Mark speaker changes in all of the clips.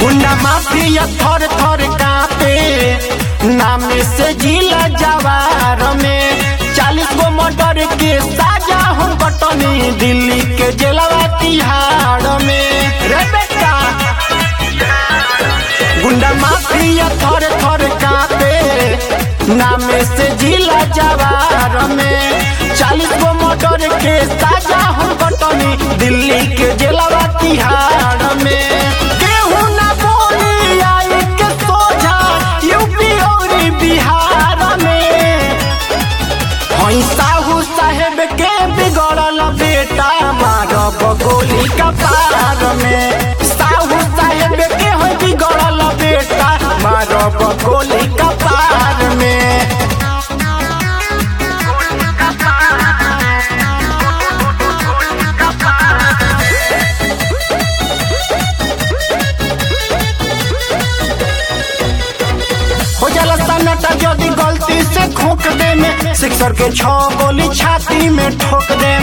Speaker 1: गुंडा माफिया थर थर कापे नाम से जिला जवार में चालीस गो मर्डर के साजा हम कटनी दिल्ली के जेलवा तिहाड़ में रे बेटा गुंडा माफिया थर थर कापे नाम से जिला जवार में चालीस गो मर्डर के साजा हम कटनी दिल्ली के जेलवा तिहाड़ में केहू ना बोली आई के सोझा यूपी और बिहार में हई साहू साहेब के बिगड़ल बेटा मारब गोली कपार में साहू साहेब के हो बिगड़ल बेटा मारब गोली कपार में हो जाला सन्नाटा यदि गलती से खोक दे में सिक्सर के छह गोली छाती में ठोक दे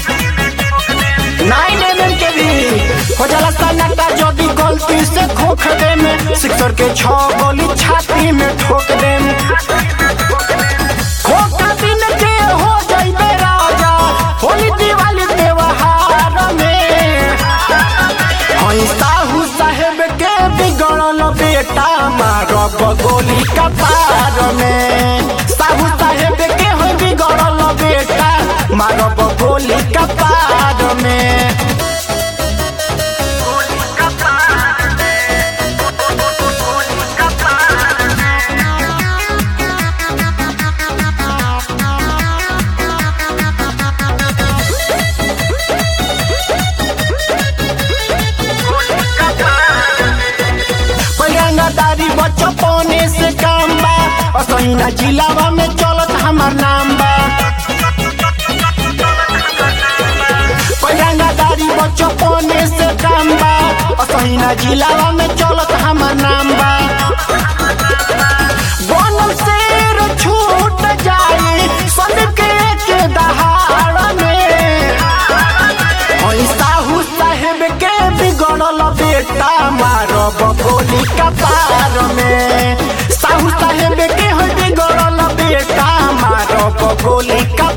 Speaker 1: नाइन एम के भी हो जाला सन्नाटा यदि गलती से खोक दे में सिक्सर के छह गोली छाती में ठोक दे खोका दिन के हो जाइबे राजा होली दिवाली त्योहार में हई साहू साहेब के बिगड़ल बेटा मारब गोली कपार में साहू साहेब के हो बिगड़ल बेटा मारब गोली कपार में पैरंगादारी बचपने से काम बा असैना जिलावा में चलत हमार नाम बा पैरंगादारी बचपने से काम बा असैना जिलावा में चलत हमार नाम बा बनल शेर छूट जाए संदीप के के दहाड़ में हई साहू साहेब के बिगड़ल बेटा मारब गोली कपार में साहू साहेब के हो बिगड़ल बेटा मारब गोली कपार